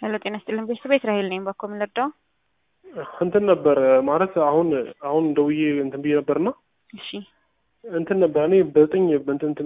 ሄሎ ጤና ይስጥልን ቤተሰብ እስራኤል ነኝ። ባኮ ምን ልርዳው? እንትን ነበር ማለት አሁን አሁን ደውዬ እንትን ብዬ ነበርና እሺ እንትን ነበር እኔ በዘጠኝ እንትን እንትን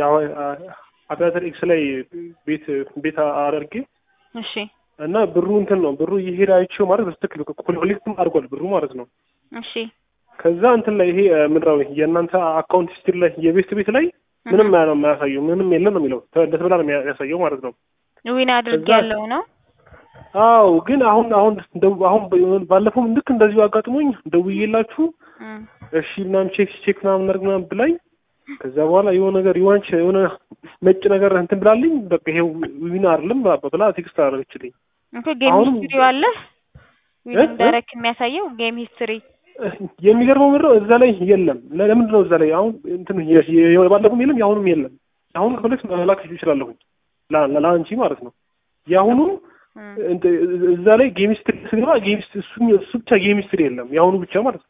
አቪያተር ኤክስ ላይ ቤት ቤት አደርጌ እሺ እና ብሩ እንትን ነው ብሩ እየሄደ አይቼው ማለት በስትክክል ኮሌክትም አድርጓል ብሩ ማለት ነው። እሺ ከዛ እንትን ላይ ይሄ ምንድነው የእናንተ አካውንት ሂስትሪ ላይ የቤት ቤት ላይ ምንም ነው የማያሳየው ምንም የለም ነው የሚለው እንደተበላ ነው የሚያሳየው ማለት ነው። ዊን አድርጌ ያለው ነው አው ግን አሁን አሁን አሁን ባለፈው ልክ እንደዚሁ አጋጥሞኝ ደውዬላችሁ እሺ ምናምን ቼክ ቼክ ምናምን ነገር ምናምን ብላኝ ከዛ በኋላ የሆነ ነገር የሆነች የሆነ ነጭ ነገር እንትን ብላልኝ በቃ ይሄው ዊን አይደለም ብላ ቴክስት አደረገችልኝ። እንኮ ጌም ሂስትሪ አለ ዊን እንዳረክ የሚያሳየው ጌም ሂስትሪ የሚገርመው ምንድን ነው እዛ ላይ የለም። ለምንድን ነው እዛ ላይ አሁን እንትን ባለፈውም የለም የአሁኑም የለም። የአሁኑ ከፈለግሽ መላክ ይችላለሁኝ ለአንቺ ማለት ነው። የአሁኑ እዛ ላይ ጌሚስትሪ ስገባ ጌሚስትሪ እሱ ብቻ ጌሚስትሪ የለም የአሁኑ ብቻ ማለት ነው።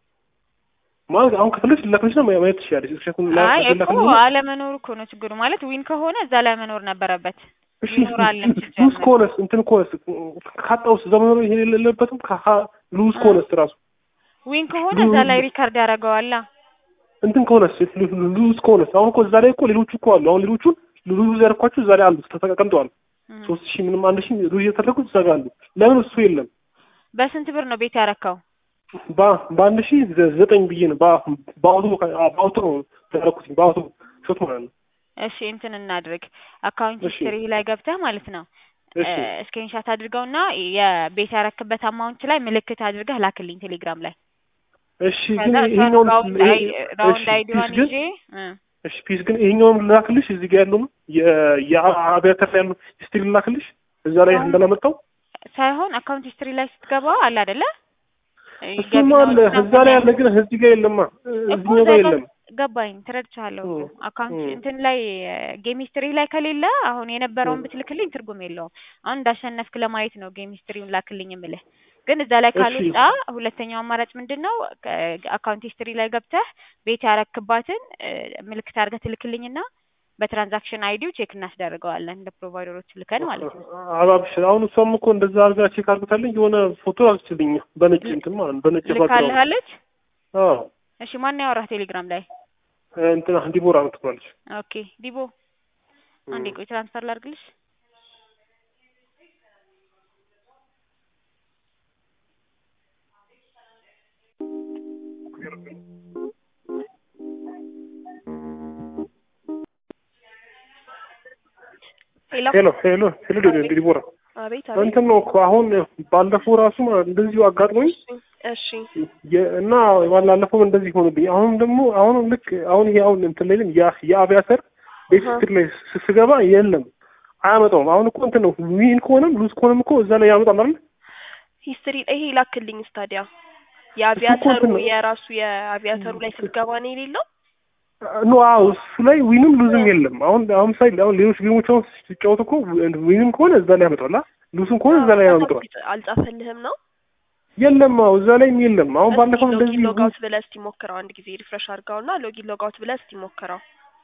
ማለት አሁን ከፈለግሽ ልላክልሽ ነው ማየት ትችላለሽ። አይ እኮ አለመኖሩ እኮ ነው ችግሩ። ማለት ዊን ከሆነ እዛ ላይ መኖር ነበረበት። እሺ ሉዝ ከሆነስ እንትን ከሆነስ ካጣውስ እዛ መኖር ይሄ የሌለበትም ሉዝ ከሆነስ ራሱ ዊን ከሆነ እዛ ላይ ሪካርድ ያደርገዋላ። እንትን ከሆነስ ሉዝ ከሆነስ አሁን እኮ እዛ ላይ እኮ ሌሎቹ እኮ አሉ። አሁን ሌሎቹን ሉዝ ያደረኳቸው እዛ ላይ አሉ ተቀምጠዋል። ሶስት ሺህ ምንም አንድ ሺህ ሉዝ የተደረጉት እዛ ጋር አሉ። ለምን እሱ የለም? በስንት ብር ነው ቤት ያረካው? በአንድ ሺህ ዘጠኝ ብዬ ነው በአውቶ በአውቶ ነው ያደረኩት በአውቶ ሾት ማለት ነው። እሺ እንትን እናድርግ አካውንት ሂስትሪ ላይ ገብተህ ማለት ነው ስክሪንሻት አድርገውና የቤት ያረክበት አማውንት ላይ ምልክት አድርገህ ላክልኝ ቴሌግራም ላይ። እሺ ግን ይሄኛውን ራውንድ አይዲዋን ይዤ እሺ ፒስ ግን ይሄኛውን ላክልሽ እዚህ ጋር ያለው ነው የአብያተር ላይ ያለው ሂስትሪ ላክልሽ እዛ ላይ እንዳላመጣው ሳይሆን አካውንት ሂስትሪ ላይ ስትገባ አለ አይደለ? እሱማ አለ እዛ ላይ ያለ ግን እዚህ ጋር የለማ እዚህኛው ጋር የለም። ገባኝ፣ ተረድቻለሁ። አካውንት እንትን ላይ ጌም ሂስትሪ ላይ ከሌለ አሁን የነበረውን ብትልክልኝ ትርጉም የለውም። አሁን እንዳሸነፍክ ለማየት ነው ጌም ሂስትሪውን ላክልኝ የምልህ። ግን እዛ ላይ ካልወጣ ሁለተኛው አማራጭ ምንድን ነው? አካውንት ሂስትሪ ላይ ገብተህ ቤት ያረክባትን ምልክት አድርገህ ትልክልኝና በትራንዛክሽን አይዲው ቼክ እናስደርገዋለን እንደ ፕሮቫይደሮች ልከን ማለት ነው። አባብሽር አሁን እሷም እኮ እንደዛ አድርጋ ቼክ አድርገታለኝ የሆነ ፎቶ አልችልኝ በነጭ እንትን ማለት ነው በነጭ ልካልሃለች። አዎ እሺ ማን ያወራህ ቴሌግራም ላይ? እንትና ዲቦራ ምትባለች። ኦኬ ዲቦ፣ አንዴ ቆይ ትራንስፈር ላድርግልሽ። ሄሎ ሄሎ ሄሎ ዲቦራ አቤት እንትን ነው እኮ አሁን ባለፈው ራሱ እንደዚሁ አጋጥሞኝ እሺ እና ባላለፈው እንደዚህ ሆኖብኝ አሁን ደግሞ አሁን ልክ አሁን ይሄ አሁን እንትን ላይ የአቪያተር ቤት ስትር ላይ ስገባ የለም አያመጣውም። አሁን እኮ እንትን ነው ዊን ከሆነም ሉዝ ከሆነም እኮ እዛ ላይ ያመጣል አይደል? ሂስትሪ ይሄ ላክልኝ ስታዲያ የአቪያተሩ የራሱ የአቪያተሩ ላይ ስትገባ ነው የሌለው ኖ አዎ እሱ ላይ ዊንም ሉዝም የለም። አሁን አሁን ሳይ አሁን ሌሎች ጌሞች አሁን ሲጫወቱ እኮ ዊንም ከሆነ እዛ ላይ ያመጣዋል፣ ሉዝም ከሆነ እዛ ላይ ያመጣዋል። አልጻፈልህም ነው የለም። አዎ እዛ ላይም የለም። አሁን ባለፈው እንደዚህ ሎጊን ሎጋውት ብለህ እስቲ ሞክረው አንድ ጊዜ ሪፍሬሽ አድርገውና ሎጊን ሎጋውት ብለህ እስቲ ሞክረው።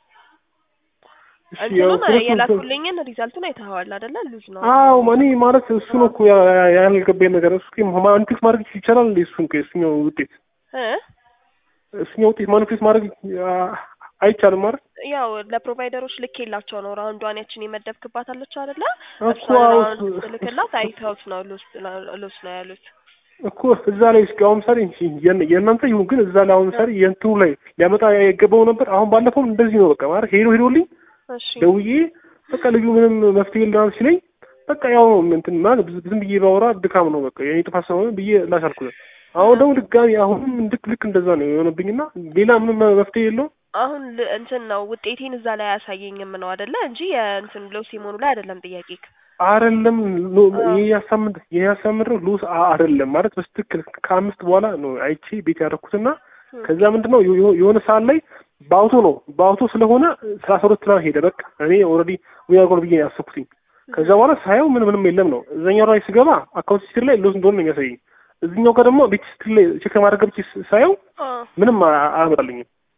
እንትኑን የላኩልኝን ሪዛልቱን አይተኸዋል አይደለ? ሉዝ ነው። አዎ እኔ ማለት እሱ ነው እኮ ያልገባኝ ነገር እሱ ማኒፌስት ማድረግ ይቻላል እንዴ? እሱን እሱኛው ውጤት እሱኛው ውጤት ማኒፌስት ማድረግ አይቻልም ማለት ያው ለፕሮቫይደሮች ልክ የላቸው ነው። ራውንዷን ያችን የመደብክባት አለች አይደለ? እኮ ራውንድ ልክላት አይተውት ነው ሉስ ነው ያሉት እኮ እዛ ላይ እስኪ አሁን ምሳሌ የእናንተ ይሁን ግን እዛ ላይ አሁን ምሳሌ የእንትኑ ላይ ሊያመጣ የገባው ነበር። አሁን ባለፈውም እንደዚህ ነው በቃ ማለት ሄዶ ሄዶልኝ ደውዬ በቃ ልዩ ምንም መፍትሄ የለም ሲለኝ በቃ ያው እንትን ማለት ዝም ብዬ ባወራ ድካም ነው በቃ የኔ ጥፋት ስለሆነ ብዬ ላሻልኩት። አሁን ደግሞ ድጋሚ አሁንም ልክ ልክ እንደዛ ነው የሆነብኝና ሌላ ምንም መፍትሄ የለውም። አሁን እንትን ነው ውጤቴን እዛ ላይ አያሳየኝም ነው አይደለ? እንጂ የእንትን ሎ ሲሞኑ ላይ አይደለም ጥያቄ አይደለም ይሄ ያሳምድ ይሄ ያሳምድ ነው ሉስ አይደለም ማለት በስትክክል ከአምስት በኋላ ነው አይቼ ቤት ያደረኩትና ከዛ ምንድነው የሆነ ሰዓት ላይ በአውቶ ነው በአውቶ ስለሆነ ሰላሳ ሁለት ላይ ሄደ። በቃ እኔ ኦልሬዲ ዊያጎን ብዬ ያሰብኩትኝ። ከዛ በኋላ ሳየው ምን ምንም የለም ነው። እዛኛው ላይ ስገባ አካውንት ሂስትሪ ላይ ሉስ እንደሆነ ነው የሚያሳየኝ። እዚህኛው ጋር ደግሞ ቤት ሂስትሪ ላይ ቼክ ማድረግ ገብቼ ሳየው ምንም አያመጣልኝም።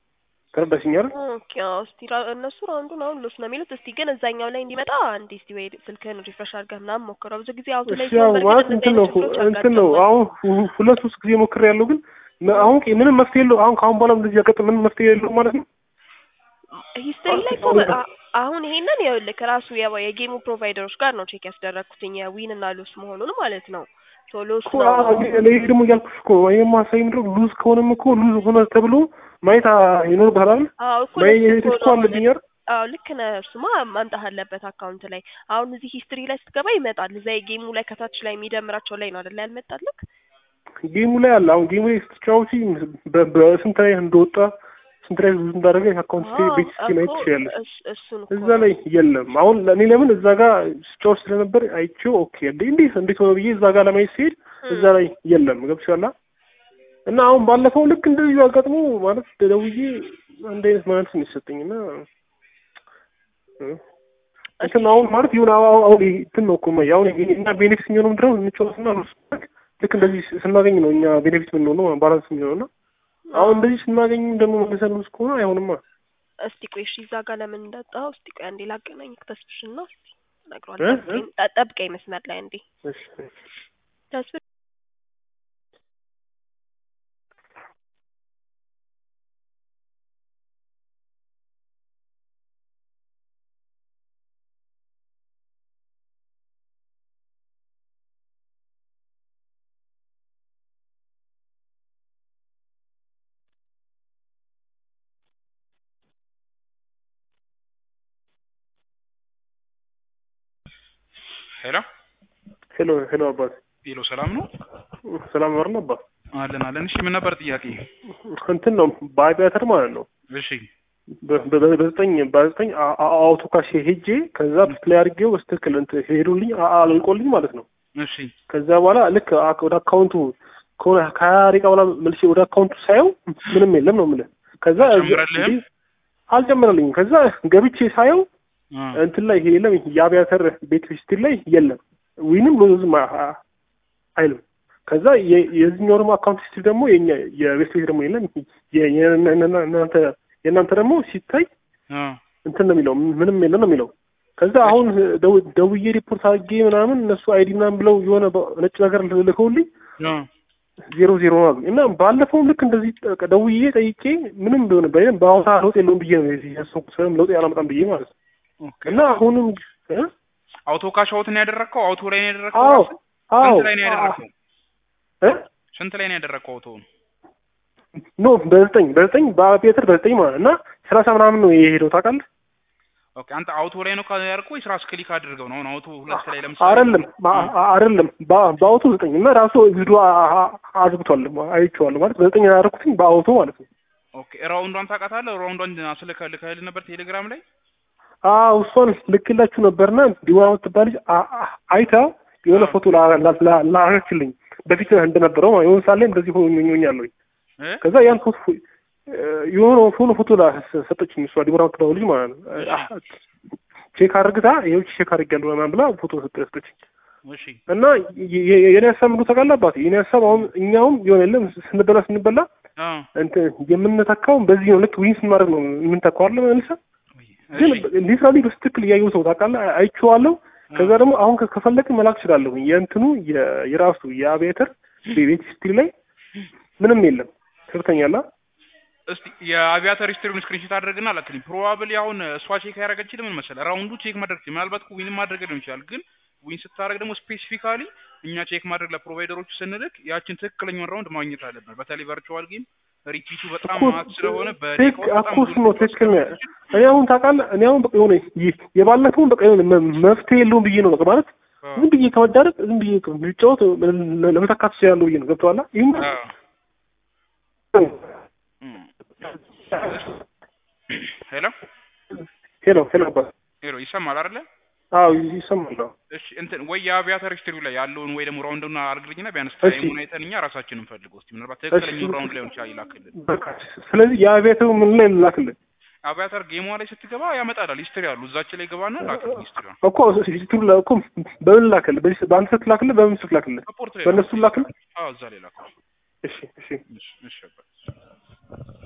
ተረዳሽኝ አይደል? ኦኬ አዎ። እስቲ ራ- እነሱ ራውንዱን አሁን ሎስ ነው የሚሉት። እስቲ ግን እዛኛው ላይ እንዲመጣ አንዴ እስቲ ወይ ስልክህን ሪፍሬሽ አድርገህ ምናምን ሞክረው። ብዙ ጊዜ አውት ላይ እሺ ያው ሲሆን ማለት በእርግጥ እንትን እንደዚህ ነው አይነት ችግሮች እንትን ነው ያጋጥማል። አሁን ሁ- ሁለት ሶስት ጊዜ ሞክሬ ያለው ግን መ- አሁን ቅ- ምንም መፍትሄ የለው። አሁን ከአሁን በኋላ እንደዚህ ያቀጥ ምንም መፍትሄ የለው ማለት ነው። ሂስትሪ ላይ እኮ በ- አ- አሁን ይሄንን ይኸውልህ ከራሱ የ- የጌሙ ፕሮቫይደሮች ጋር ነው ቼክ ያስደረግኩትኝ የዊን እና ሉስ መሆኑን ማለት ነው። ሶ ሉስ እኮ ነው አዎ፣ እኔ- እኔ ደግሞ እያልኩሽ እኮ ነው። ይሄ ማሳይ ምንድን ነው ሉዝ ከሆነም እኮ ሉዝ ሆነ ተብሎ ማየት አ- ይኖርብሃል አይደል? አዎ እኮ ማየት ልክ እኮ እኮ ነው አለብኝ አይደል? አዎ ልክ ነህ። እሱማ ማምጣት አለበት አካውንት ላይ። አሁን እዚህ ሂስትሪ ላይ ስትገባ ይመጣል። እዛ የጌሙ ላይ ከታች ላይ የሚደምራቸው ላይ ነው አይደል ያልመጣልክ? ጌሙ ላይ አለ። አሁን ጌሙ ላይ ስትጫወቺ በ- በስንት ላይ እንደወጣ ስንት ላይ ሉዝ እንዳደረገ አካውንት አዎ ቤት እስኪ ማየት እኮ ትችያለሽ። እስ- እሱን እኮ እዛ ነው። ላይ የለም። አሁን እኔ ለምን እዛ ጋር ስጫወት ስለነበር አይቼው ኦኬ እንዴ እንዴት እንዴት ሆነ ብዬ እዛ ጋር ለማየት ሲሄድ እዛ ላይ የለም። ገብቶሻል? እና አሁን ባለፈው ልክ እንደዚሁ አጋጥሞ ማለት ደውዬ አንድ አይነት ማለት ነው የሰጠኝ እና እ እንትን አሁን ማለት ይሁን አሁን አሁን ይሄ እንትን ነው እኮ የማየው አሁን ይሄ እና ቤኔፊት የሚሆነው ምንድን ነው እንጫወትና ልክ እንደዚህ ስናገኝ ነው እኛ ቤኔፊት የምንሆነው ባላንስ የሚሆነው እና አሁን እንደዚህ ስናገኝ ደግሞ መልሰን ውስጥ ከሆነ አይሆንማ። እስቲ ቆይ እሺ፣ እዛ ጋር ለምን እንዳጣው እስቲ ቆይ አንዴ ላገናኝ ተስፍሽና እስቲ እ? እነግረዋለሁ። እ? ጠብቀኝ ጠ- ጠብቀኝ መስመር ላይ አንዴ እሺ እሺ። ተስፍ ሄሎ ሄሎ ሄሎ አባት ሄሎ፣ ሰላም ነው ሰላም ነው አባ አለን አለን። እሺ ምን ነበር ጥያቄ? እንትን ነው በአቪያተር ማለት ነው እሺ በ- በ- በዘጠኝ በዘጠኝ አ- አ- አውቶካሽ ሄጄ ከዛ ፕላይ አድርጌው በስትክክል እንትን ሄዱልኝ አ- አልቆልኝ ማለት ነው። እሺ ከዛ በኋላ ልክ አክ- ወደ አካውንቱ ከሆነ ከሀያ ደቂቃ በኋላ መልሼ ወደ አካውንቱ ሳየው ምንም የለም ነው የምልህ። ከዛ አልጨመረልህም? አልጨመረልኝም። ከዛ ገብቼ ሳየው አ እንትን ላይ ይሄ የለም የአቪያተር ቤት ሂስትሪ ላይ የለም ዊንም ሎዝም አ- አ- አይልም። ከዛ የ- የዚህኛው ደግሞ አካውንት ሂስትሪ ደግሞ የኛ የቤት ቤት ደግሞ የለም የ- የ- እናንተ የእናንተ ደግሞ ሲታይ አ እንትን ነው የሚለው ምንም የለም ነው የሚለው። ከዛ አሁን ደው- ደውዬ ሪፖርት አድርጌ ምናምን እነሱ አይዲ ምናምን ብለው የሆነ በ- ነጭ ነገር ልከውልኝ አ ዜሮ ዜሮ ነው አሉኝ። እና ባለፈውም ልክ እንደዚህ ጠ- ደውዬ ጠይቄ ምንም ቢሆን በይም በአሁኑ ሰዓት ለውጥ የለውም ብዬ ነው የዚህ ያሰብኩት ምንም ለውጥ ያላመጣም ብዬ ማለት ነው። ኦኬ። እና አሁንም እ? አውቶ ካሽ አውት ነው ያደረግከው? አውቶ ላይ ነው ያደረግከው? አዎ ራስህ? አዎ ስንት ላይ ነው ያደረግከው? እ? ስንት ላይ ነው ያደረግከው አውቶውን? ኖ በዘጠኝ በዘጠኝ በአቪያተር በዘጠኝ ማለት እና ሰላሳ ምናምን ነው የሄደው ታውቃለህ? ኦኬ አንተ አውቶ ላይ ነው ያደረግከው ወይስ ራስህ ክሊክ አድርገው ነው? አሁን አውቶ ሁለት ላይ ለምሳሌ አይደለም አ- አ- አይደለም በ- በአውቶ ዘጠኝ እና ራሱ ቪዲዮ አዝግቷል አይቼዋለሁ ማለት በዘጠኝ ያደረኩትኝ በአውቶ ማለት ነው። ኦኬ ራውንዷን ታውቃታለህ? ራውንዷን አስልከህ ልከህልህ ነበር ቴሌግራም ላይ? አዎ እሷን ልክላችሁ ነበርና ዲዋ የምትባል ልጅ አ- አ- አይታ የሆነ ፎቶ ላረችልኝ በፊት እንደነበረው ማለት የሆነ ሳለ እንደዚህ ሆኛለሁ። እ ከዛ ያን ፎቶ የሆነ ሆኖ ፎቶ ሰጠችኝ እሷ ዲቦራ የምትባለው ልጅ ማለት ነው። አ- ቼክ አድርግታ ይኸው ቼክ አድርጌያለሁ ምናምን ብላ ፎቶ ሰጠ- ሰጠችኝ። እሺ እና የ- የ- የኔ ሀሳብ ምንድን ነው ታውቃለህ አባቴ? የኔ ሀሳብ አሁን እኛውም የሆነ የለም ስንበላ ስንበላ አ እንትን የምንተካው በዚህ ነው። ልክ ዊን ስናደርግ ነው የምንተካው አይደል መልሰህ ግን እሺ ሊትራሊ በስትክክል እያየሁ ሰው ታውቃለህ፣ አይቼዋለሁ። ከዛ ደግሞ አሁን ከ- ከፈለግን መላክ እችላለሁ። የእንትኑ የ- የራሱ የአቪያተር ቤት ሂስትሪ ላይ ምንም የለም። ትክክለኛላ እስቲ የአቪያተር ሂስትሪውን ስክሪንሾት አድርግና ላክልኝ። ፕሮባብሊ አሁን እሷ ቼክ ያደረገችልህ ምን መሰለህ፣ ራውንዱ ቼክ ማድረግ ትችል ምናልባት እኮ ዊንም ማድረግ ሊሆን ይችላል። ግን ዊን ስታደርግ ደግሞ ስፔሲፊካሊ እኛ ቼክ ማድረግ ለፕሮቫይደሮቹ ስንልክ ያችን ትክክለኛውን ራውንድ ማግኘት አለብን። በተለይ ቨርቹዋል ጌም ሪፒቱ በጣም ማት ስለሆነ በደቂቃ ውስጥ በጣም አኮስ ብዙ ነው ሪፖርት ትክክል ነው። ስለምትችል እኔ አሁን ታውቃለህ፣ እኔ አሁን በቃ የሆነ ይ- የባለፈውን በቃ የሆነ መ- መፍትሄ የለውም ብዬ ነው በቃ ማለት አዎ፣ ዝም ብዬ ከመዳረቅ ዝም ብዬ ልጫወት ለ- ለመተካት እችላለሁ ብዬ ነው ገብቶሃል? ይህም አዎ። እም። ሄሎ ሄሎ ሄሎ አባት ሄሎ ይሰማል አይደለ? አዎ ይሰማል። አዎ። እሺ እንትን ወይ የአቪያተር ሂስትሪው ላይ ያለውን ወይ ደግሞ ራውንዱን አድርግልኝና ቢያንስ እሺ። ታይሙን አይተን እኛ ራሳችንን ፈልገው እስቲ ምናልባት ትክክለኛውን ራውንድ ላይሆን ይችላል ይላክልን። በቃ ስለዚህ የአቪያተሩ ምን ላይ ላክልን አቪያተር ጌሟ ላይ ስትገባ ያመጣላል ሂስትሪ አሉ እዛች ላይ ገባና ላክልን ሂስትሪውን እኮ ሂስትሪ ላይ እኮ በምን ላክልህ? በዚህ በአንተ ስልክ ላክልህ? በምን ስልክ ላክልህ? ሪፖርት ላይ በእነሱ ላክልህ? አዎ እዛ ላይ ላክልን። እሺ እሺ እሺ እሺ አባት።